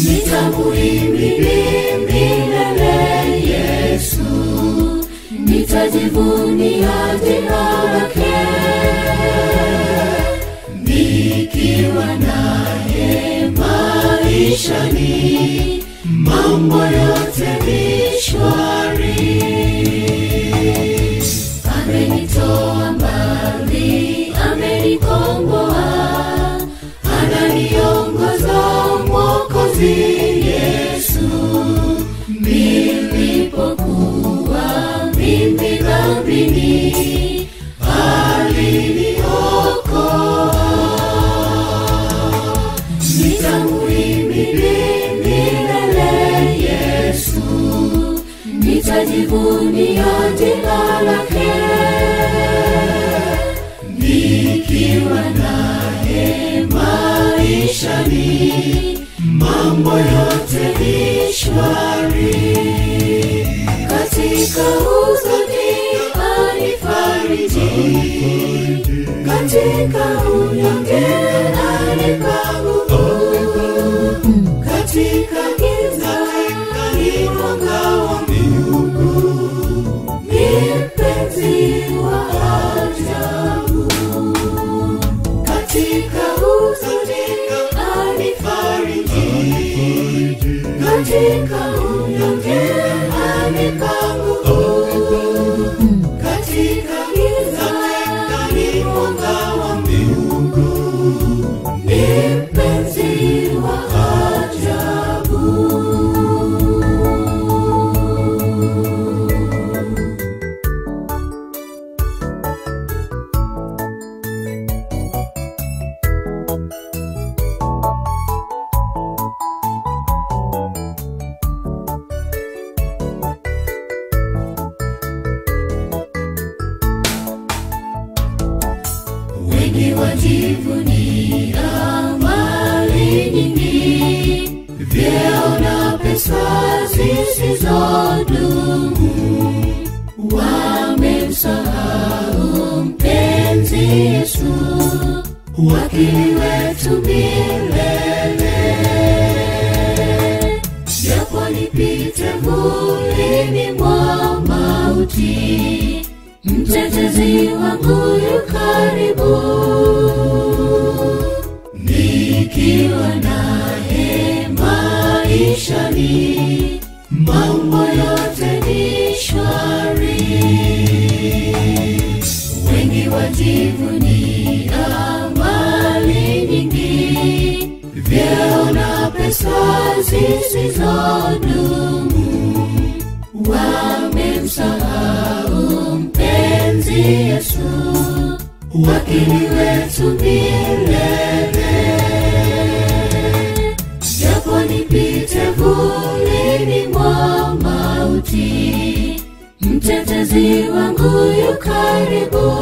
nitamuhimidi milele Yesu, nitajivunia jina lake nikiwa naye maishani, mambo yote ni shwari. Amenitoa mbali, amenikomboa, ananiongoza Mwokozi Yesu. Nilipokuwa mimi dhambini, aliniokoa. Nitamuhimidi milele Yesu, nitajivunia jina lake nikiwa naye maishani, mambo yote ni shwari. Katika huzuni anifariji, katika unyonge anipa nguvu, katika giza ni mwanga wa mbingu, ni mpenzi wa ajabu. Katika huzuni anifariji, katika unyonge anipa nguvu, katika giza ni mwanga wa mbingu, ni mpenzi wa ajabu. wengi wajivunia mali nyingi, vyeo na pesa zisizodumu, wamemsahau mpenzi Yesu, wakili wetu milele. Japo nipite vulini mwa mauti, mtetezi wangu yu karibu, nikiwa naye maishani, mambo yote ni shwari. Wengi wajivunia mali nyingi, vyeo na pesa zisizodumu, wamemsahau mpenzi Yesu, wakili wetu milele. Japo nipite vulini mwa mauti, mtetezi wangu yu karibu,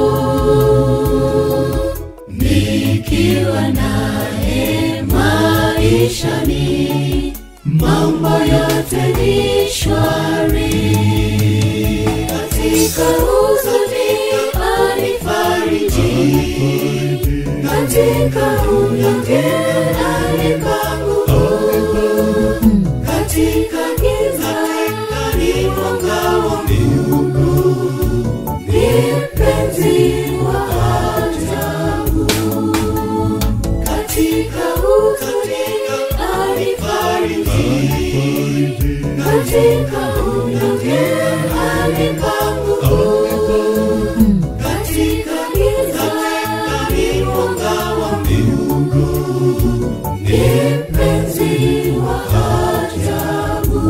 nikiwa naye maishani, mambo yote ni shwari. Katika huzuni anifariji, katika unyonge anipa nguvu, katika giza ni mwanga wa mbingu, ni mpenzi wa ajabu. Katika huzuni anifariji, katika unyonge anipa nguvu, katika giza ni mwanga wa mbingu, ni mpenzi wa ajabu.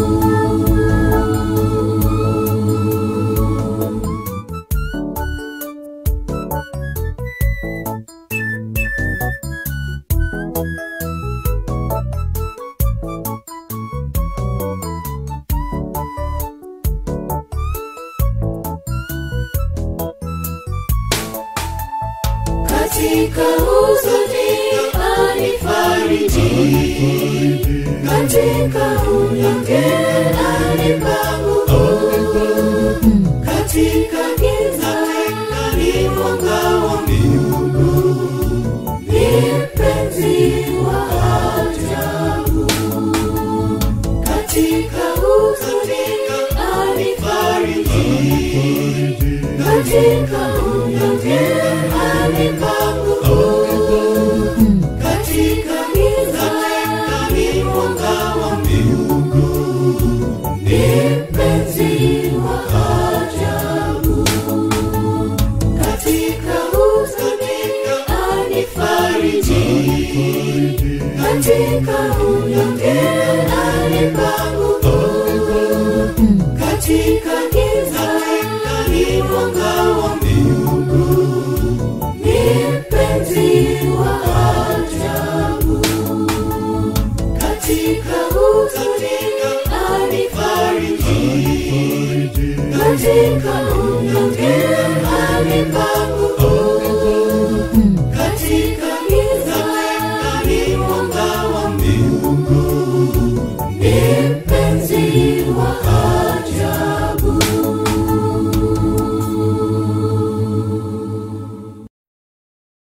katika huzuni anifariji, katika unyonge anipa nguvu, katika giza ni mwanga wa mbingu, ni mpenzi wa ajabu. katika huzuni anifariji katika unyonge anipa nguvu katika giza ni mwanga wa mbingu ni mpenzi wa ajabu katika huzuni anifariji katika unyonge anipa nguvu katika giza ni mwanga wa